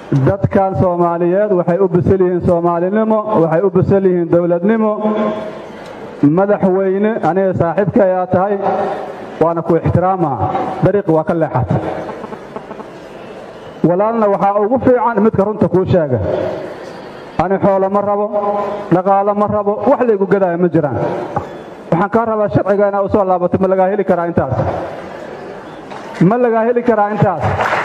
dadkan soomaaliyeed waxay u bisal yihiin soomaalinimo waxay u bisal yihiin dowladnimo madaxweyne aniga saaxiibka ayaa tahay waana ku ixtiraamaa dariiqi waa ka leexata walaalna waxaa ugu fiican midka runta kuu sheega ani xoolo ma rabo dhaqaalo ma rabo wax laygu gadaayo ma jiraan waxaan kaa rabaa sharciga inaa u soo laabato ma lagaa heli karaa intaas ma lagaa heli karaa intaas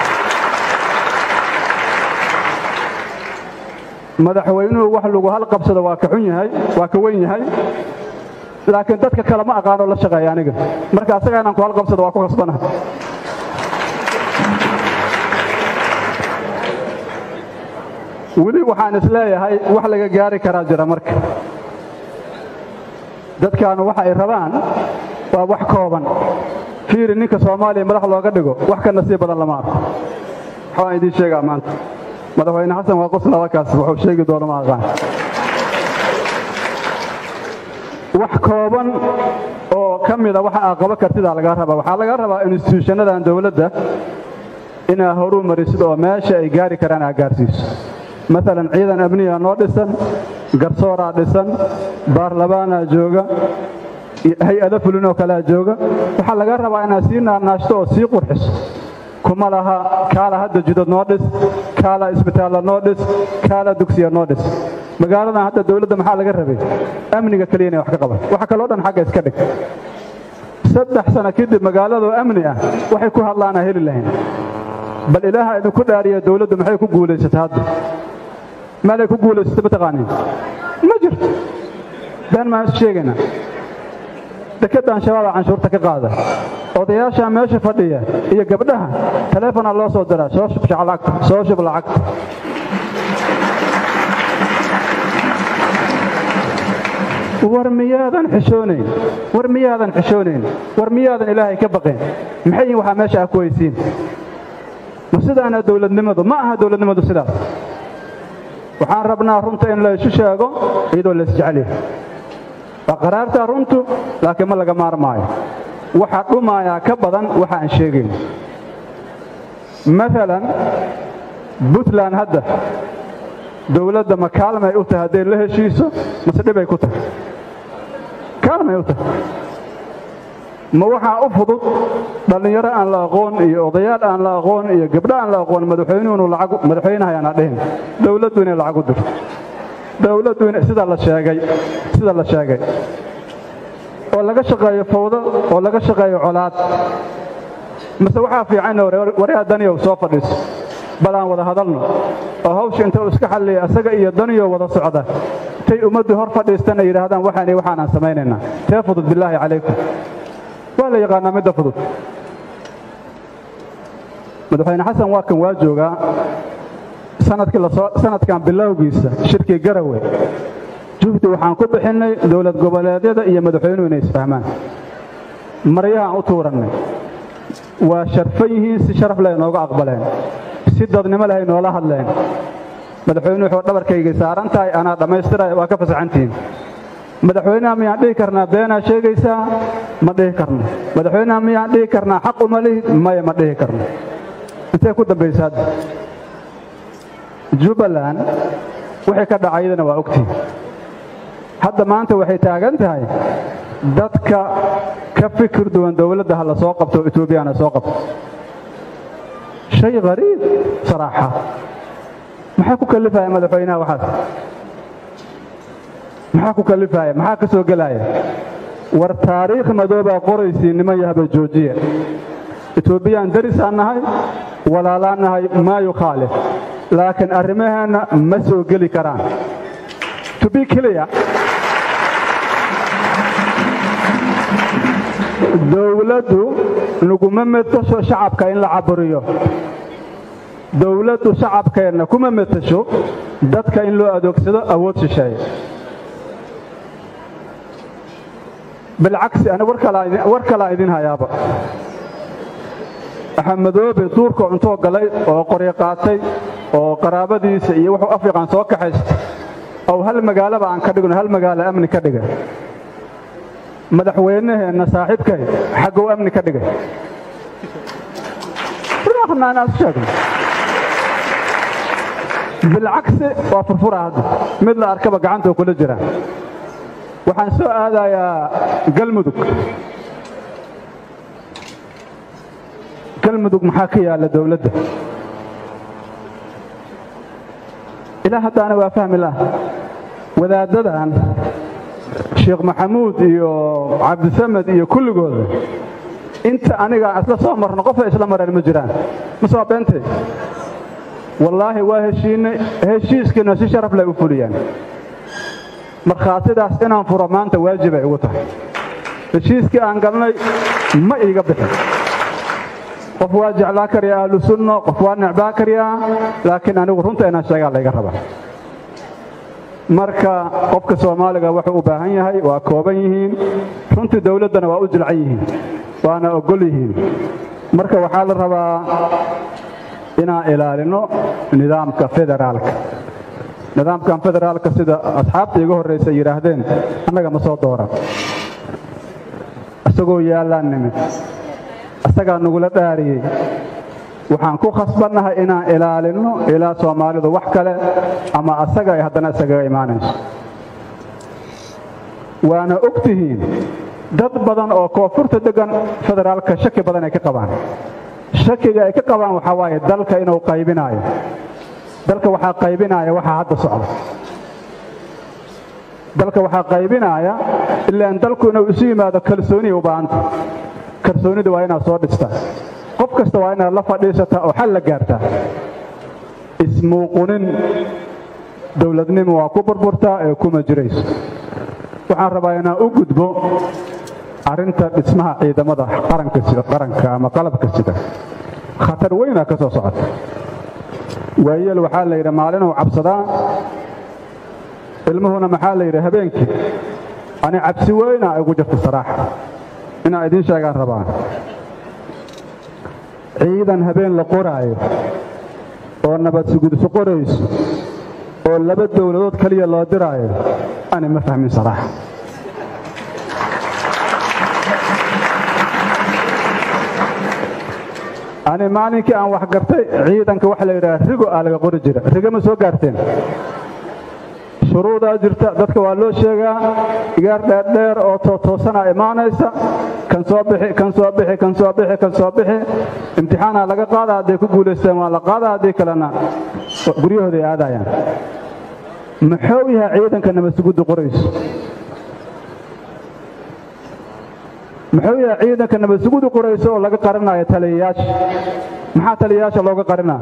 madaxweynuhu wax lagu halqabsado waa ka xun yahay waa ka wen yahay laakiin dadka kale ma aqaanoo la shaqeeya aniga marka asaga inaan ku halqabsado waa ku khasbana weli waxaan is leeyahay wax laga gaari karaa jira marka dadkaanu waxa ay rabaan waa wax kooban fiiri ninka soomaaliya madax looga dhigo wax ka nasiib badan lama arko waxbaan idiin sheegaa maanta madaxweyne xasan waa qoslabakaas wuxuu sheegi doono ma aqaan wax kooban oo ka mida waxa aa qaba kartidaa lagaa rabaa waxaa laga rabaa instituushanadan dowladda inaa horuu marisid oo meesha ay gaari karaan aa gaarsiiso maalan ciidan amniya noo dhisan garsooraa dhisan baarlamaanaa jooga hay-ado fulinoo kalea jooga waxaa laga rabaa inaad sii naarnaashto oo sii qurxiso kuma laha kaala hadda jidad noo dhis kaala isbitaalla noo dhis kaala dugsiya noo dhis magaaladan hadda dowladda maxaa laga rabay amniga keliya inay wax ka qaban waxa kaloo dhan xagga iska dhig saddex sano kadib magaaladoo amni ah waxay ku hadlaanaa heli lahayn bal ilaaha idinku dhaariya dowladdu maxay ku guulaysata hadda meelay ku guulaysata mataqaaniin ma jirto been maan isu sheegaynaa dekeddan shabaaba canshuurta ka qaada odayaashaa meesha fadhiya iyo gabdhaha taleefonaa loo soo diraa soo shub lacagta soo shub lacagta war miyaadan xishoonayn war miyaadan xishoonayn war miyaadan ilaahay ka baqayn maxay yihin waxaa meesha ah ku weysiin ma sidaana dowladnimadu ma aha dowladnimadu sidaas waxaan rabnaa runta in la isu sheego iyadoo la isjeceliyo waa qaraartaa runtu laakiin ma laga maarmaayo waxaa dhumaayaa ka badan waxa aan sheegayn maalan puntland hadda dowladda ma kaalmay u tahay hadday la heshiiso mase dhibay ku tahay kaalmay u tahay ma waxaa u fudud dhallinyaro aan la aqoon iyo odayaal aan la aqoon iyo gabdho aan la aqoon madaxweynuhunu lacag madaxweynahayaana dhihin dowladdu inay lacag u dirto dowladdu in sida la sheegay sida la sheegay oo laga shaqeeyo fawdo oo laga shaqeeyo colaad mase waxaa fiican waryaa daniyow soo fadhiiso bal aan wada hadalno oo hawsha inta uu iska xalliya asaga iyo daniyo wada socda tay ummaddu hor fadhiistan ay yidhaahdaan waxaan iyo waxaan aan samaynaynaa tee fudud bilaahi calaykum waa la yaqaanaa midda fudud madaxweyne xasan waa kan waa joogaa sanadkan bilowgiisa shirkii garawe juhdi waxaan ku bixinnay dowlad goboleedyada iyo madaxweynuhu inay isfahmaan maryahaan u tuurannay waa sharfan yihiin si sharaf leh inooga aqbaleen si dadnimo leh inoola hadleen madaxweynuhu wuxuu dhabarkaygay saaran tahay anaa dhammaystiraya waa ka fasaxantihiin madaxweynaha miyaan dhihi karnaa beenaa sheegaysaa ma dhihi karno madaxweynaha miyaan dhihi karnaa xaq uma lihid maya ma dhihi karno intee ku dambaysa hadda jubbaland wixii ka dhacayadana waa ogtihin hadda maanta waxay taagan tahay dadka ka fikir duwan dowladda ha la soo qabto etoobiyana soo qabto shay qariib saraaxa maxaa ku kallifaya madaxweynaha waxaas maxaa ku kallifaya maxaa ka soo gelaya war taariikh madoobaa qoraysii niman yahba joojiya etoobiyaan daris aan nahay walaalaan nahay maa yukhaalif laakiin arrimaheenna ma soo geli karaan to be clear dowladdu naguma metasho shacabka in la caburiyo dowladdu shacabkeenna kuma metasho dadka in loo adeegsado awood shisheeye bilcagsi ani war kalaa idin hayaaba axamedoobe duurka cuntoo galay oo qoryo qaatay oo qaraabadiisa iyo wuxuu afriqan soo kaxaysta ow hal magaalaba aan ka dhigno hal magaalo amni ka dhigay madaxweynaheenna saaxiibkay xaggow amni ka dhigay bilcagsi waa furfura hadda mid la arkaba gacantoo kula jira waxaan soo aadayaa galmudug galmudug maxaa ka yaalla dowladda ilaa haddaana waa fahmi lah wadaaddadan sheekh maxamuud iyo cabdisamed iyo kulligooda inta aniga isla soo marno qofay isla mareen ma jiraan ma soo beentay wallaahi waa heshiinay heshiiskiina si sharaf lay u fuliyaan markhaatidaas inaan furo maanta waajibay ugu tahay heshiiskii aan galnay ma iiga bixin qof waa jeclaa karyaa ahlu sunno qof waa necbaa karyaa laakiin anigu runta inaan sheegaa layga rabaa marka qofka soomaaliga wuxuu u baahan yahay waa kooban yihiin runtii dowladdana waa u jilcan yihiin waana ogol yihiin marka waxaa la rabaa inaan ilaalino nidaamka federaalka nidaamkan federaalka sida asxaabta iga horraysa yidhaahdeen annaga ma soo dooran isagoo yaallaan nimid isagaa nagula dhaariyey waxaan ku khasbannahay inaan ilaalinno ilaa soomaalidu wax kale ama asaga ay haddana isagaga imaanayso waana og tihiin dad badan oo koonfurta deggan federaalka shaki badan ay ka qabaan shakiga ay ka qabaan waxaa waaye dalka inuu qaybinaayo dalka waxaa qaybinaaya waxaa hadda socda dalka waxaa qaybinaaya ilaan dalku inuu isu yimaado kalsooniya u baahanta kalsoonida waa inaad soo dhistaa qof kasta waa inaad la fadhiisataa oo xal la gaartaa ismuuqunin dowladnimo waa ku burburtaa ee kuma jirayso waxaan rabaa inaan u gudbo arrinta dhismaha ciidamada qaranka ama qalabka sida khatar weynaa ka soo socota waayeel waxaa la yidhi maalinuu cabsadaa ilmuhuna maxaa la yidhi habeenkii ani cabsi weynaa igu jirta saraaxa inaan idiin sheegaan rabaa ciidan habeen la qoraayo oo nabad sugudso qorayso oo laba dowladood keliya loo diraayo ani ma fahmin saraaxa ani maalinkii aan wax gartay ciidanka waxa la yidhaha rigo aa laga qori jira rigo ma soo gaarteen shuruudaa jirta dadka waa loo sheegaa igaar dheerdheer oo tootoosanaa imaanaysa kan soo bixi kan soo bixi kan soo bixi kan soo bixi imtixaanaa laga qaada hadday ku guulaysteen waa la qaada haddii kalena guryahooday aadayaan muxuu yahay ciidanka nabadsugudda qorayso muxuu yahay ciidanka nabadsugudda qorayso oo laga qarinayo taliyayaasha maxaa taliyayaasha looga qarinaa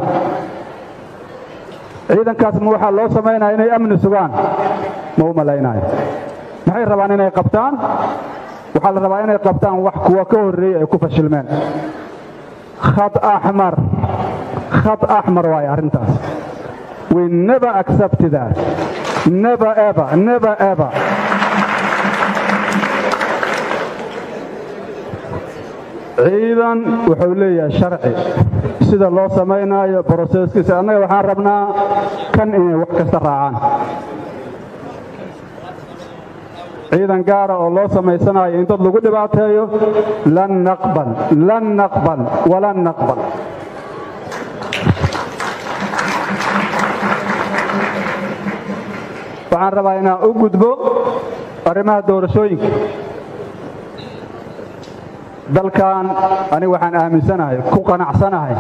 ciidankaas ma waxaa loo samaynaya inay amni sugaan ma u malaynayo maxay rabaan inay qabtaan waxaa la rabaa inay qabtaan wax kuwa ka horreeyey ay ku fashilmeen khad axmar khad axmar waaye arrintaas we never accept that never ever never ever ciidan wuxuu leeyahay sharci sida loo samaynaayo broseskiisa annaga waxaan rabnaa kan inay wax kasta raacaan ciidan gaara oo loo samaysanayo in dad lagu dhibaateeyo lan naqbal lan naqbal walan naqbal waxaan rabaa inaan u gudbo arrimaha doorashooyinka dalkan aniga waxaan aaminsanahay ku qanacsanahay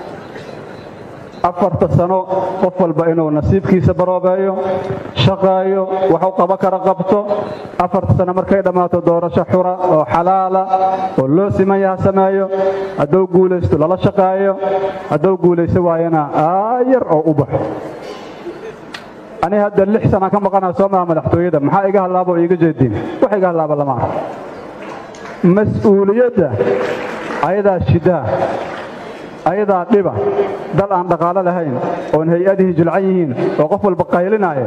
afarta sano qof walba inuu nasiibkiisa baroobeeyo shaqeeyo waxu qabo kara qabto afarta sano markay dhammaato doorasho xura oo xalaala oo loo siman yaha sameeyo hadduu guulaysto lala shaqeeyo hadduu guulayso waayana aayar oo u baxo ani hadda lix sanaan ka maqanaa soo maha madaxtooyada maxaa iga hallaaba oo iiga jeediin wax iga hallaaba lama arko mas-uuliyadda ayadaa shidaa ayadaa dhiba dal aan dhaqaalo lahayn oon hay-adihii jilcan yihiin oo qof walba qaylinaya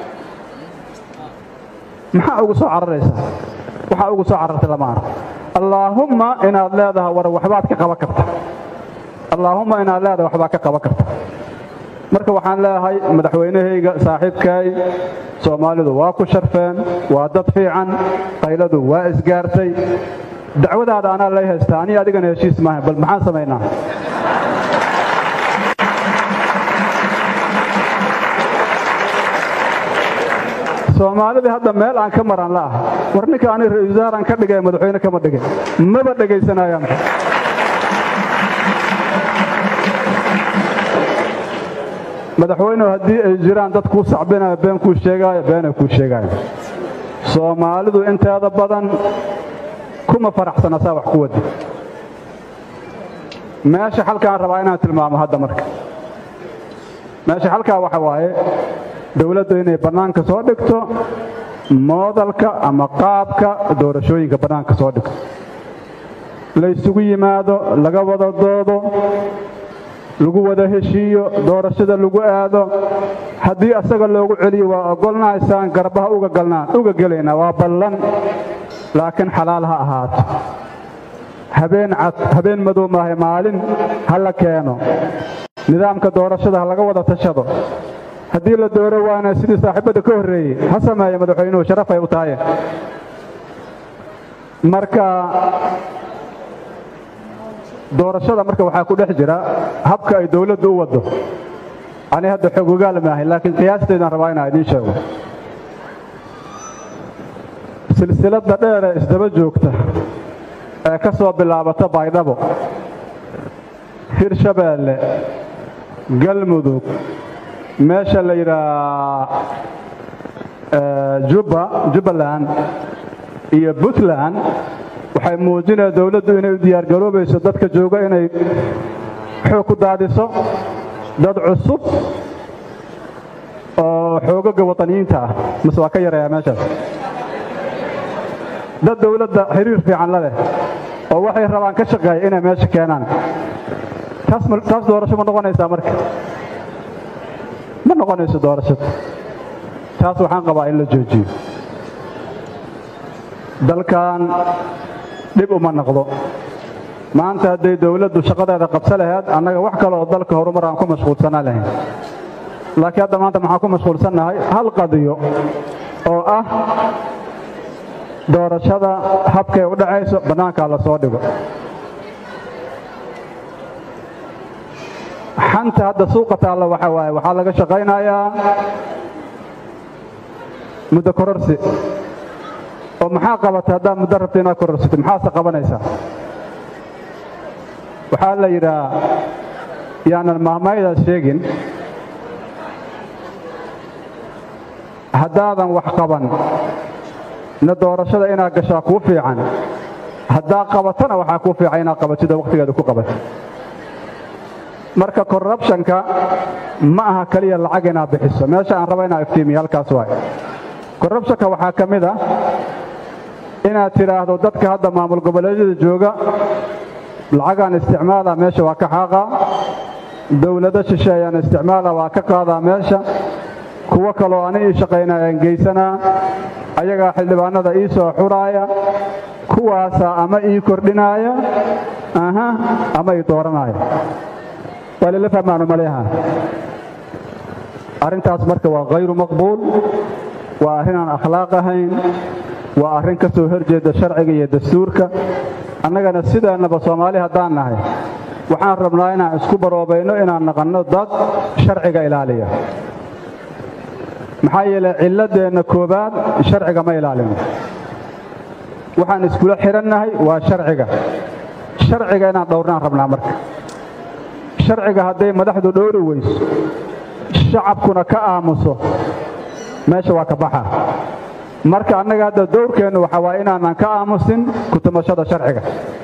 maxaa ugu soo cararaysaa waxaa ugu soo carartay lama arko allaahumma inaad leedahay war waxbaad ka qaban karta allaahumma inaad leedahay waxbaad ka qaban karta marka waxaan leeyahay madaxweynahayga saaxiibkaay soomaalidu waa ku sharfeen waa dad fiican qayladu waa isgaartay dacwadaada anaa lay haystaa anii adigana heshiis maaha bal maxaan samaynaa soomaalidii hadda meel aan ka maran la ah war ninka ani ra-isul wasaaraan ka dhigay madaxweyne kama dhigay maba dhegaysanayaan madaxweynehu haddii ay jiraan dad kuu sacbinaya been kuu sheegaayo beenay kuu sheegaayo soomaalidu inteeda badan kuma faraxsana saa wax ku wadi meesha xalkaan rabaa inaan tilmaamo hadda marka meesha xalkaa waxa waaye dowladdu inay bannaanka soo dhigto moodalka ama qaabka doorashooyinka bannaanka soo dhigto laysugu yimaado laga wada doodo lagu wada heshiiyo doorashada lagu aado haddii asaga loogu celiyo waa ogolnaysaan garbaha uga galnaan uga gelaynaa waa ballan laakiin xalaal ha ahaato habeen cad habeen madow maahay maalin ha la keeno nidaamka doorashada ha laga wada tashado haddii la dooro waana sidii saaxiibadda ka horreeyey ha sameeya madaxweynuhu sharafay u tahaye marka doorashada marka waxaa ku dhex jira habka ay dowladdu u waddo ani hadda xoog ogaal maahay laakiin qiyaasteedaan rabaa inaan idiin sheego silsiladda dheer ee isdaba joogta ee ka soo bilaabata baydhabo hirshabeelle galmudug meesha la yidhaha jubba jubbaland iyo puntland waxay muujinaya dowladdu inay u diyaargaroobayso dadka jooga inay xoog ku daadiso dad cusub oo xoogaga waطaniyiinta ah mase waa ka yarayaa meeshaas dad dowladda xiriir fiican la leh oo waxay rabaan ka shaqeeya inay meesha keenaan taas doorasho ma noqonaysaa marka ma noqonayso doorashada taas waxaan qabaa in la joojiyo dalkan dhib uma noqdo maanta hadday dowladdu shaqadeeda qabsa lahayd annaga wax kale oo dalka horumar aan ku mashquulsanaan lahayn laakiin hadda maanta maxaan ku mashquulsannahay hal qadiyo oo ah doorashada habkay u dhacayso bannaankaa la soo dhigo xanta hadda suuqa taalla waxa waaye waxaa laga shaqaynayaa muddo kororsi oo maxaa qabata haddaad muddo rabta inaad kororsatid maxaase qabanaysaa waxaa la yidhaha yaanan mahmaydaas sheegin haddaadan wax qaban na doorashada inaad gashaa kuu fiican haddaa qabatana waxaa kuu fiican inaad qabatidoo wakhtigeeda ku qabatid marka korrubshanka ma aha keliya lacag inaad bixiso meesha aan raba inaad iftiimiyo halkaas waay korrubshanka waxaa ka mid ah inaad tidhaahdo dadka hadda maamul goboleedyada jooga lacagaan isticmaala meesha waa ka xaaqaa dowlado shisheeyaan isticmaala waa ka qaadaa meesha kuwo kaloo ani ii shaqaynayaan geysanaa ayagaa xildhibaanada ii soo xuraaya kuwaasaa ama ii kordhinaaya aha ama ii dooranaya waa lala fahmaanu maleeha arrintaas marka waa hayru maqbuul waa arrin aan akhlaaq ahayn waa arrin ka soo horjeeda sharciga iyo dastuurka annagana sideennaba soomaali haddaan nahay waxaan rabnaa inaan isku baroobayno inaan naqanno dad sharciga ilaaliya maxaa yeelay cilladeenna koowaad sharciga ma ilaalino waxaan iskula xidhannahay waa sharciga sharciga inaan dhowrnaan rabnaa marka sharciga hadday madaxdu dhowri weyso shacabkuna ka aamuso meesha waa ka baxa marka annaga hadda dowrkeennu waxa waaya inaanan ka aamusin kutumashada sharciga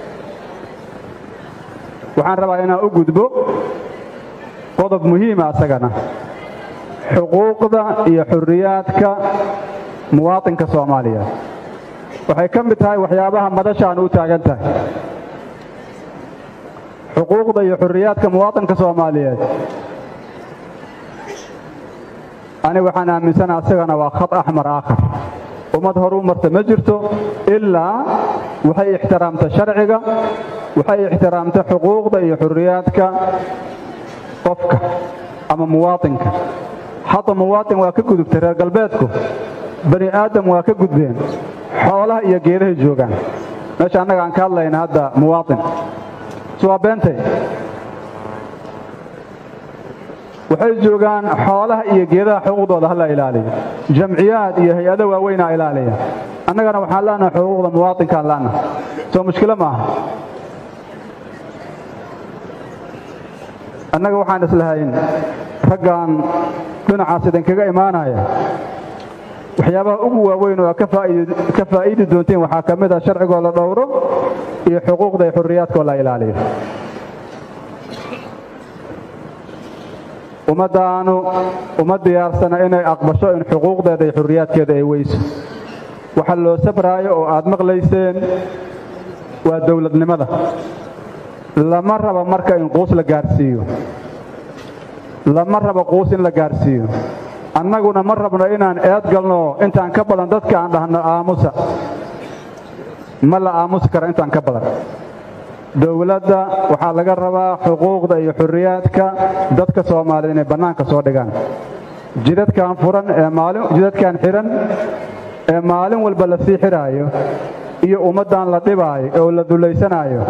waxaan rabaa inaan u gudbo qodob muhiima asagana xuquuqda iyo xurriyaadka muwaaطinka soomaaliya waxay ka mid tahay waxyaabaha madashaan u taagan tahay xuquuqda iyo xurriyaadka muwaaطinka soomaaliyeed ani waxaan aaminsana asagana waa khad axmar aakhar ummad horu marta ma jirto ilaa waxay ixtiraamta sharciga waxay ixtiraamta xuquuqda iyo xurriyaadka qofka ama muwaaطinka hadda muwaaطin waa ka gudubtay reer galbeedku bani aadam waa ka gudbeen xoolaha iyo geedahay joogaan meesha annaga aan ka hadlayna hadda muwaaطin waa beentay waxay joogaan xoolaha iyo geedaha xuquuqdooda hala ilaaliyo jamciyaad iyo hay-ado waaweynaa ilaaliya annagana waxaan leenahay xuquuqda muwaatinkaan leenahay soo mushkilo maaha annaga waxaan islahayn raggan dhinacaas idinkaga imaanaya waxyaabaha ugu waaweyn oo ka faa'iidi doonteen waxaa ka mid ah sharcigoo la dhowro iyo xuquuqda iyo xurriyaadkoo la ilaaliyo ummaddaanu uma diyaarsana inay aqbasho in xuquuqdeeda iyo xurriyaadkeeda ay weyso waxa loo sabraayo oo aad maqlayseen waa dowladnimada lama rabo marka in quus la gaarsiiyo lama rabo quus in la gaarsiiyo annaguna ma rabno inaan eed galno intaan ka badan dadka aan dhahno aamusa ma la aamusi karo intaan ka badan dowladda waxaa laga rabaa xuquuqda iyo xurriyaadka dadka soomaaliyed inay bannaanka soo dhigaan jidadkan furan ee maalin jidadkan xidhan ee maalin walba la sii xidhaayo iyo ummaddan la dhibaayo oo la dulaysanaayo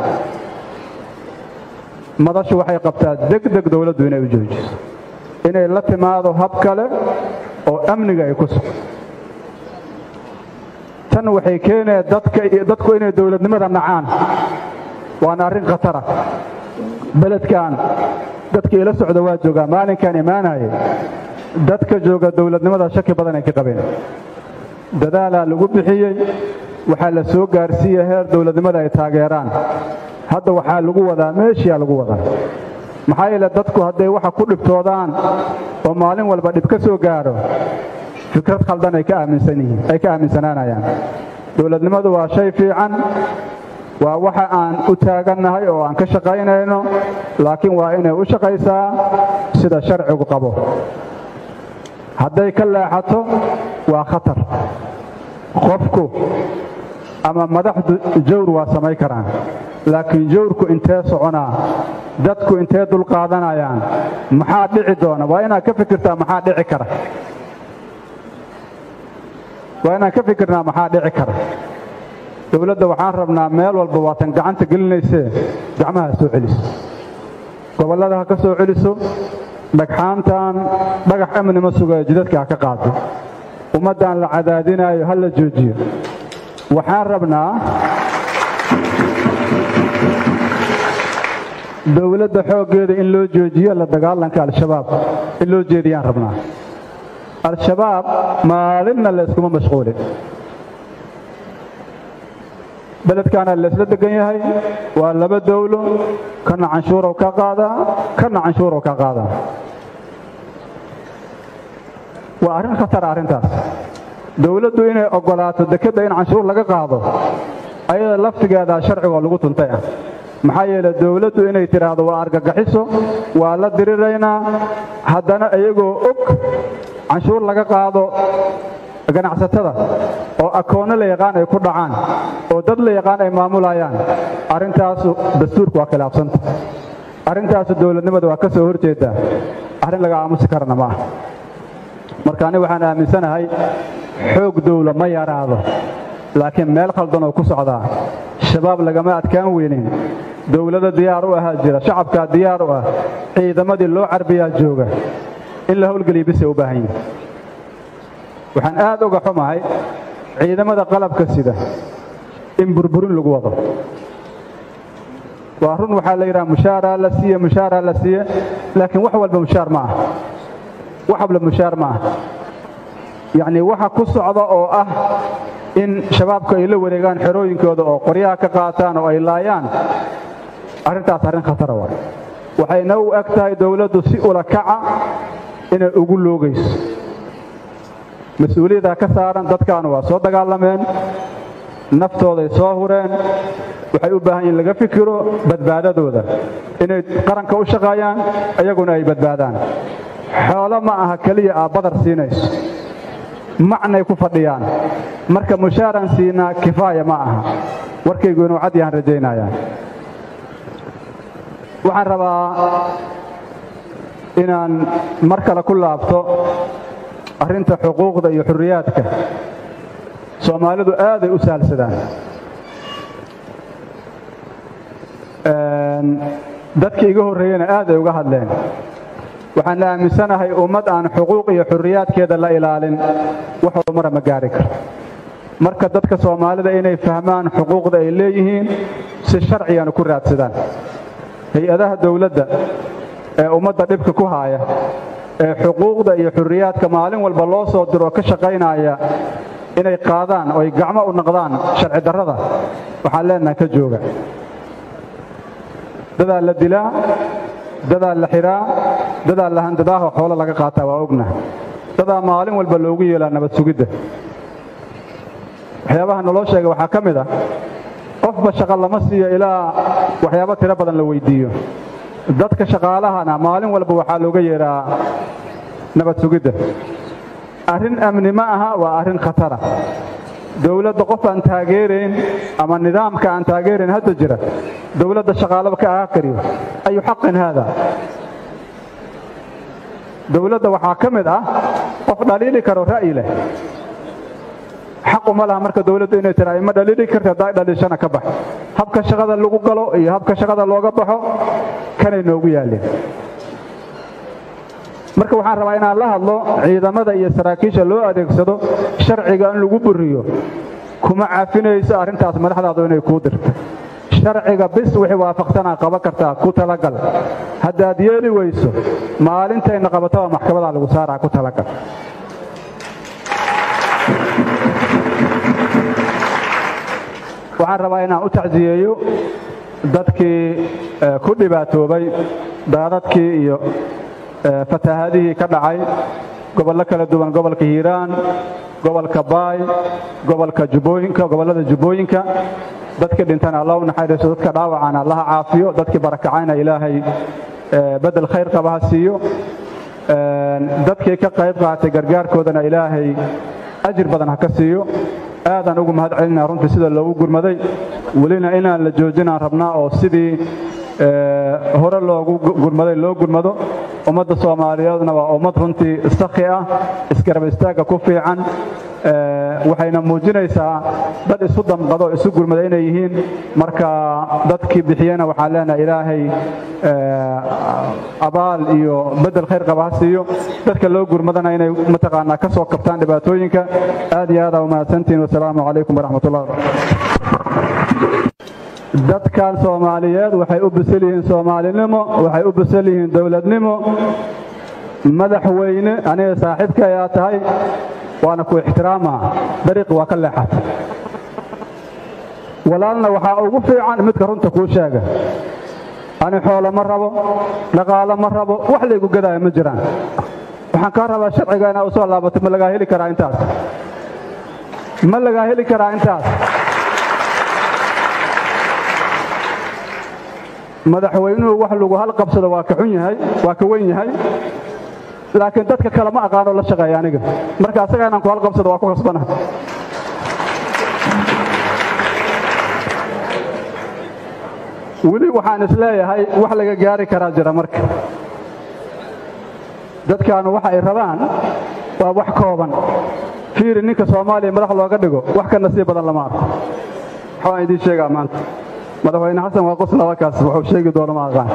madashu waxay qabtaa degdeg dowladdu inay u joojiso inay la timaado hab kale oo amniga ay ku sugan tan waxay keenaya dadku inay dowladnimada nacaan waana arrin khatara beledkan dadka ila socda waa joogaa maalinkan imaanayay dadka jooga dowladnimada shaki badan ay ka qabeen dadaalaa lagu bixiyey waxaa la soo gaarsiiyey heer dowladnimada ay taageeraan hadda waxaa lagu wadaa meeshiyaa lagu wadaa maxaa yeele dadku hadday waxa ku dhibtoodaan oo maalin walba dhib ka soo gaadho fikrad khaldan ay ka aaminsan yihiin ay ka aaminsanaanayaan dowladnimadu waa shay fiican waa waxa aan u taagannahay oo aan ka shaqaynayno laakiin waa inay u shaqaysaa sida sharcigu qabo hadday ka leexato waa khatar qofku ama madaxdu jawr waa samayn karaan laakiin jawrku intee soconaa dadku intee dulqaadanayaan maxaa dhici doona waa inaad ka fikirtaa maxaa dhici kara waa inaan ka fikirnaa maxaa dhici kara dowladda waxaan rabnaa meel walba waatan gacanta gelinaysee gacmaha soo celiso gobollada ha ka soo celiso dhagxaantan dhagax amni ma sugayo jidadka ha ka qaado ummaddan la cadaadinaayo ha la joojiyo waxaan rabnaa dowladda xooggeeda in loo joojiyo la dagaalanka al-shabaab in loo jeediyaan rabnaa al-shabaab maalinna la yskuma mashquulin beledkaana laysla degan yahay waa laba dowlo kana canshuurow ka qaadaa kana canshuurow ka qaadaa waa arrin khatara arrintaas dowladdu inay oggolaato dekedda in canshuur laga qaado ayada laftigeedaa sharcigoo lagu tuntay ah maxaa yeele dowladdu inay tidhaahdo waa argagaxiso waa la diriraynaa haddana iyagoo og canshuur laga qaado ganacsatada oo akoonno la yaqaan ay ku dhacaan oo dad la yaqaan ay maamulayaan arrintaasu dastuurku waa khilaafsanta arrintaasu dowladnimada waa ka soo horjeedaa arrin laga aamusi karana ma ah marka ani waxaan aaminsanahay xoog dowla ma yaraado laakiin meel khaldan oo ku socdaa shabaab lagama adkaan weynin dowlado diyaar u ahaa jira shacabkaa diyaar u ah ciidamadii loo carbiyaa jooga in la howlgeliya bisay u baahan yihin waxaan aad uga xumahay ciidamada qalabka sida in burburin lagu wado waa run waxaa la yidhaha mushaaraa la siiye mushaaraa la siiye laakiin wax walba mushaar ma ah wax walba mushaar ma ah yacnii waxa ku socda oo ah in shabaabku ay la wareegaan xerooyinkooda oo qoryaha ka qaataan oo ay laayaan arrintaas arrin khatara waay waxayna u eg tahay dowladdu si ula kaca inay ugu loogayso mas-uuliyaddaa ka saaran dadkaanu waa soo dagaalameen naftooday soo hureen waxay u baahan yihin laga fikiro badbaadadooda inay qaranka u shaqeeyaan iyaguna ay badbaadaan xoolo ma aha keliya aa badar siinayso macnay ku fadhiyaan marka mushaaran siinaa kifaaya ma aha warkaygu inuu cad yahaan rajaynayaa waxaan rabaa inaan mar kale ku laabto arrinta xuquuqda iyo xurriyaadka soomaalidu aaday u saalsadaan dadka iga horreeyena aad ay uga hadleen waxaan aaminsanahay ummad aan xuquuq iyo xurriyaadkeeda la ilaalin wax horumara ma gaari karo marka dadka soomaalida inay fahmaan xuquuqda ay leeyihiin si sharcigana ku raadsadaan hay-adaha dowladda ee ummadda dhibka ku haaya ee xuquuqda iyo xurriyaadka maalin walba loo soo diro oo ka shaqaynaya inay qaadaan oo ay gacmo u noqdaan sharci darrada waxaan leenahay ka jooga dadaa la dilaa dadaa la xiraa dadaa la handadaaho xoolo laga qaataa waa ogna dadaa maalin walba loogu yeelaa nabad sugidda waxyaabaha naloo sheega waxaa ka mid ah qofba shaqo lama siiyo ilaa waxyaabo tiro badan la weydiiyo dadka shaqaalahana maalin walba waxaa looga yeedhaa nabad sugidda arrin amni ma aha waa arrin khatara dowladda qof aan taageerayn ama nidaamka aan taageerayn hadda jira dowladda shaqaalaba ka ahaa kariyo ayu xaqin haada dowladda waxaa ka mid ah qof dhaliili karo ra'yi leh xaquma laha marka dowladdu inay tiraa ima dhaliili karta haddaa dhaliishana ka bax habka shaqada lagu galo iyo habka shaqada looga baxo kanay noogu yaalleen marka waxaan rabaa inaan la hadlo ciidamada iyo saraakiisha loo adeegsado sharciga in lagu buriyo kuma cafinayso arrintaas madaxdaadu inay kuu dirto sharciga bis wixii waafaqtanaa qaban kartaa ku talagal haddaad yeeli weyso maalintayna qabataba maxkamadaa lagu saaraa ku talagal waxaan rabaa inaan u tacsiyeeyo dadkii ku dhibaatoobay daadadkii iyo fatahaadihii ka dhacay gobollo kala duwan gobolka hiiraan gobolka baay gobolka jubbooyinka gobollada jubbooyinka dadkii dhintana alla u naxariiso dadka dhaawacana allaha caafiyo dadkii barakacayna ilaahay bedel khayr qaba ha siiyo dadkii ka qayb qaatay gargaarkoodana ilaahay ajir badan ha ka siiyo aadaan ugu mahad celinaa runtii sida loogu gurmaday welina inaan la joojinaan rabnaa oo sidii hore loogu gurmaday loo gurmado ummadda soomaaliyeedna waa ummad runtii sakhi ah isgarab istaagga ku fiican waxayna muujinaysaa dad isu damqado isu gurmada inay yihiin marka dadkii bixiyena waxaan leenahay ilaahay abaal iyo bedel khayr qaba ha siiyo dadka loo gurmadana inay mataqaanaa ka soo kabtaan dhibaatooyinka aad iyo aadaa umahadsantihin wasalaamu calaykum waraxmatullah dadkan soomaaliyeed waxay u bisal yihiin soomaalinimo waxay u bisal yihiin dowladnimo madaxweyne aniga saaxiibka ayaa tahay waana ku ixtiraamaa dariiqi waa ka leexata walaalna waxaa ugu fiican midka runta kuu sheega ani xoolo ma rabo dhaqaalo ma rabo wax laygu gadaayo ma jiraan waxaan kaa rabaa sharciga inaa u soo laabato ma lagaa heli karaa intaas ma lagaa heli karaa intaas madaxweynuhu wax lagu hal qabsado waa ka xun yahay waa ka wen yahay laakiin dadka kale ma aqaanoo la shaqeeya aniga marka asaga inaan ku hal qabsado waa ku khasbana weli waxaan is leeyahay wax laga gaari karaa jira marka dadkaanu waxa ay rabaan waa wax kooban fiiri ninka soomaaliya madax looga dhigo wax ka nasiib badan lama arko waxaan idiin sheegaa maanta madaxweyne xasan waa qoslabakaas wuxuu sheegi doono ma aqaan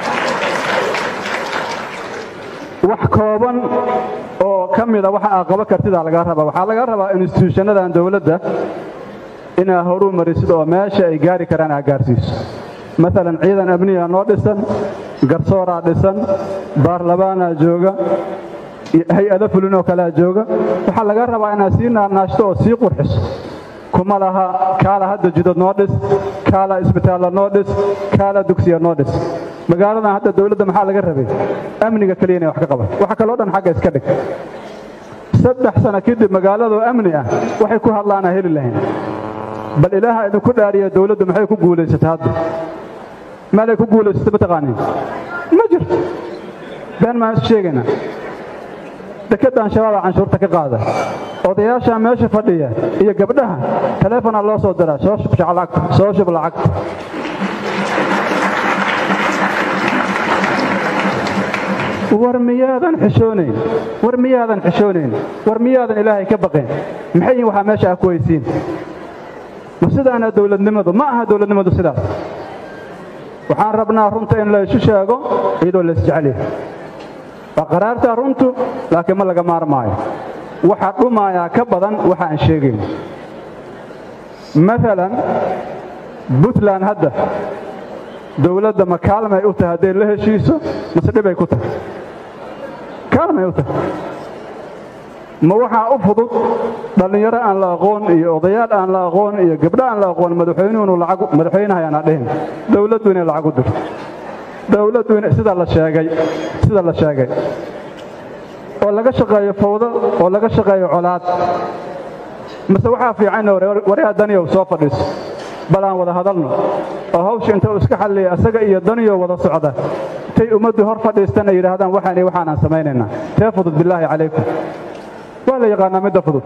wax kooban oo ka mida waxa aa qaba kartidaa lagaa rabaa waxaa laga rabaa instituushanadan dowladda inaa horuu marisid oo meesha ay gaari karaan aa gaarsiiso maalan ciidan amniya noo dhisan garsooraa dhisan baarlamaanaa jooga hay-ado fulinoo kalea jooga waxaa laga rabaa inaad sii naanaashto oo sii qurxiso kuma laha kaala hadda jidad noo dhis kaala isbitaalla noo dhis kaala dugsiya noo dhis magaaladan hadda dowladda maxaa laga rabay amniga keliya inay wax ka qaban waxa kaloo dhan xagga iska dhig saddex sano kadib magaaladoo amni ah waxay ku hadlaanaa heli lahayn bal ilaaha idinku dhaariya dowladdu maxay ku guulaysatay hadda meelay ku guulaysatay mataqaaniin ma jirto been maan is sheegaynaa dekeddan shabaaba canshuurta ka qaada odayaasha meesha fadhiya iyo gabdhaha taleefonaa loo soo diraa soo shub lacagta soo shub lacagta war miyaadan xishoonayn war miyaadan xishoonayn war miyaadan ilaahay ka baqeen maxay yihin waxaa meesha ah ku haysiin ma sidaana dowladnimadu ma aha dowladnimadu sidaas waxaan rabnaa runta in la isu sheego iyadoo la isjeceliyo waa qaraartaa runtu laakiin ma laga maarmaayo waxaa dhumayaa ka badan waxa aan sheegayn maalan puntland hadda dowladda ma kaalmay u tahay hadday la heshiiso mase dhibay ku tahay kaalmay u tahay ma waxaa u fudud dhallinyaro aan la aqoon iyo odayaal aan la aqoon iyo gabdho aan la aqoon madaxweynuhunu lacag madaxweynahayaana dhihin dowladdu inay lacag u dirto dowladdu in sida la sheegay sida la sheegay oo laga shaqeeyo fawdo oo laga shaqeeyo colaad mase waxaa fiican waryaha daniyow soo fadhiiso bal aan wada hadalno oo hawsha inta uu iska xalliya asaga iyo daniyo wada socda intay ummaddu hor fadhiistan ay yidhaahdaan waxaan iyo waxaan aan samaynaynaa tee fudud bilaahi calaykum waa la yaqaanaa midda fudud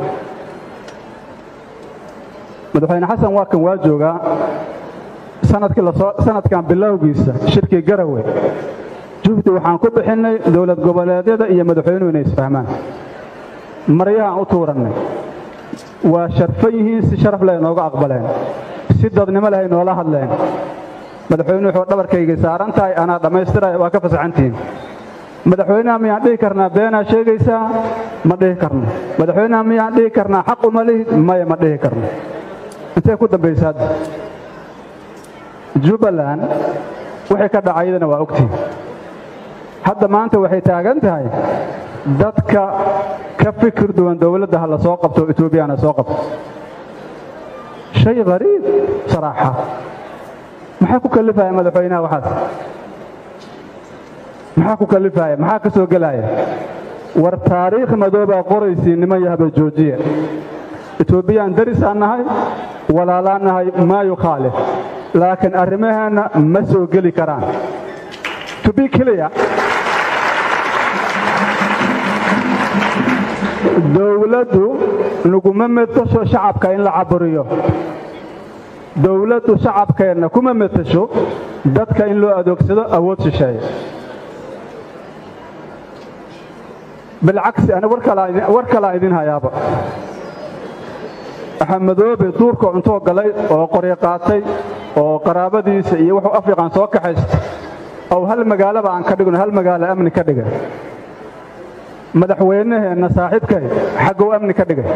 madaxweyne xasan waa kan waa joogaa sanadkan bilowgiisa shirkii garawe juhdi waxaan ku bixinnay dowlad goboleedyada iyo madaxweynuhu inay isfahmaan maryahaan u tuurannay waa sharfan yihiin si sharaf leh nooga aqbaleen si dadnimo leh ay noola hadleen madaxweynuhu wuxuu dhabarkaygay saaran tahay anaa dhammaystiraya waa ka fasaxantihiin madaxweynaha miyaan dhihi karnaa beenaa sheegaysaa ma dhihi karno madaxweynaha miyaan dhihi karnaa xaq uma lihid maya ma dhihi karno intee ku dambaysa hadda jubbaland wixii ka dhacaydana waa ogtihin hadda maanta waxay taagan tahay dadka ka fikir duwan dowladda ha la soo qabto etoobiyana soo qabto shay qariib saraaxa maxaa ku kallifaya madaxweynaha waxaas maxaa ku kallifaya maxaa ka soo gelaya war taariikh madoobaa qoraysii niman yahaba joojiya etoobiyaan darisaan nahay walaalaan nahay maa yukhaalif laakiin arrimaheenna ma soo geli karaan to be clear dowladdu naguma metasho shacabka in la caburiyo dowladdu shacabkeenna kuma metasho dadka in loo adeegsado awood shisheeye bilcagsi ani war kalaa idin hayaaba axamedoobe duurka cuntoo galay oo qoryo qaatay oo qaraabadiisa iyo wuxuu afriqan soo kaxaysta ow hal magaalaba aan ka dhigno hal magaalo amni ka dhigay madaxweynaheenna saaxiibkay xaggow amni ka dhigay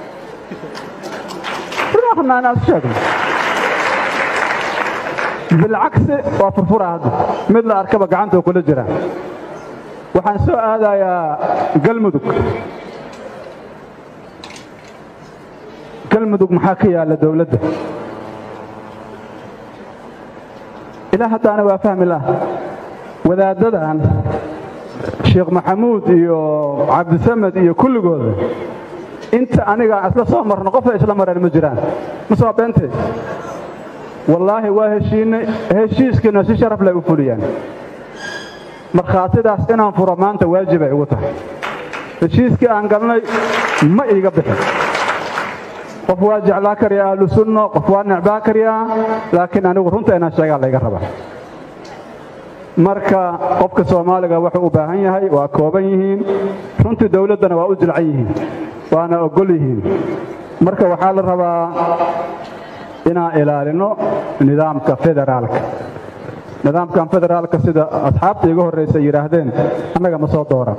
bilcagsi waa furfura hadda mid la arkaba gacantoo kula jira waxaan soo aadayaa galmudug galmudug maxaa ka yaalla dowladda ilaa haddaana waa fahmi lah wadaaddadan sheekh maxamuud iyo cabdisamed iyo kulligooda inta aniga isla soo marno qofay isla mareen ma jiraan ma soo beentay wallaahi waa heshiinay heshiiskiina si sharaf leh u fuliyaan markhaatidaas inaan furo maanta waajibay ugu tahay heshiiskii aan galnay ma iiga bixin qof waa jeclaa karyaa ahlu sunno qof waa necbaa karyaa laakiin anigu runta inaan sheegaa layga rabaa marka qofka soomaaliga wuxuu u baahan yahay waa kooban yihiin runtii dowladdana waa u jilcan yihiin waana ogol yihiin marka waxaa la rabaa inaan ilaalino nidaamka federaalka nidaamkan federaalka sida asxaabta iga horraysa yidhaahdeen annaga ma soo dooran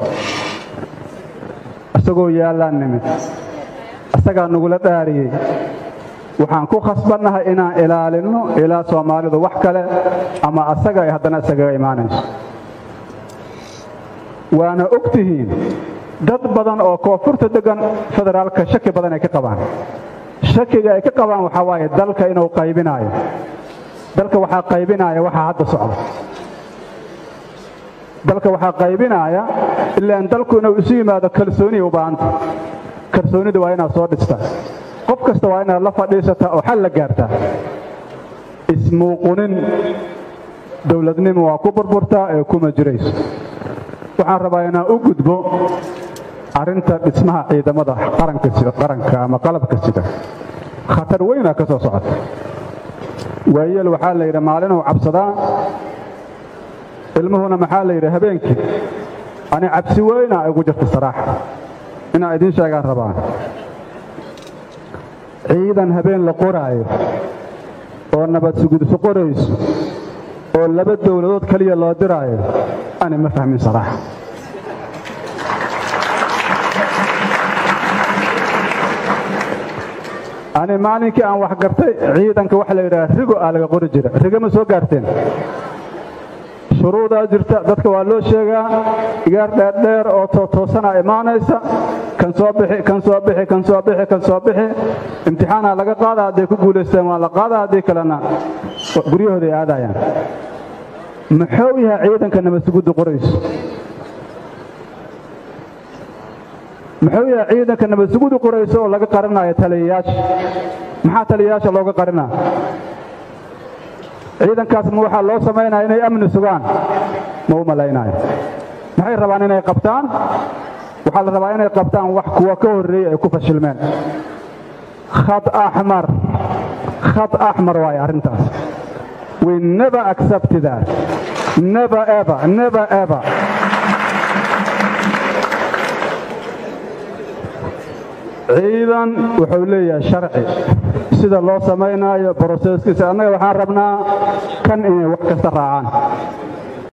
isagoo yaallaan nimid isagaa nagula dhaariyey waxaan ku khasbannahay inaan ilaalinno ilaa soomaalidu wax kale ama asaga ay haddana isagaga imaanayso waana og tihiin dad badan oo koonfurta deggan federaalka shaki badan ay ka qabaan shakiga ay ka qabaan waxaa waaye dalka inuu qaybinaayo dalka waxaa qaybinaaya waxaa hadda socda dalka waxaa qaybinaaya ilaan dalku inuu isu yimaado kalsooniya u baahanta kalsoonida waa inaad soo dhistaa qof kasta waa inaad la fadhiisataa oo xal la gaartaa ismuuqunin dowladnimo waa ku burburtaa ee kuma jirayso waxaan rabaa inaan u gudbo arrinta dhismaha ciidamada qaranka ama qalabka sida khatar weynaa ka soo socota waayeel waxaa la yidhi maalinuu cabsadaa ilmuhuna maxaa la yidhi habeenkii ani cabsi weynaa igu jirta saraaxa inaan idiin sheegaan rabaa ciidan habeen la qoraayo oo nabad sugudso qorayso oo laba dowladood keliya loo diraayo ani ma fahmin saraaxa ani maalinkii aan wax gartay ciidanka waxa la yidhaha rigo aa laga qori jira rigo ma soo gaarteen shuruudaa jirta dadka waa loo sheegaa igaar dheerdheer oo tootoosanaa imaanaysa kan soo bixi kan soo bixi kan soo bixi kan soo bixi imtixaanaa laga qaada hadday ku guulaysteen waa la qaada haddii kalena guryahooda ay aadayaan muxuu yahay ciidanka nabadsugudda qorayso muxuu yahay ciidanka nabadsugudda qorayso oo laga qarinayo taliyayaasha maxaa taliyayaasha looga qarinaa ciidankaas ma waxaa loo samaynaya inay amni sugaan ma u malaynayo maxay rabaan inay qabtaan waxaa la rabaa inay qabtaan wax kuwa ka horreeyey ay ku fashilmeen khad axmar khad axmar waaye arrintaas we never accept that never ever never ever ciidan wuxuu leeyahay sharci sida loo samaynaayo broseskiisa annaga waxaan rabnaa kan inay wax kasta raacaan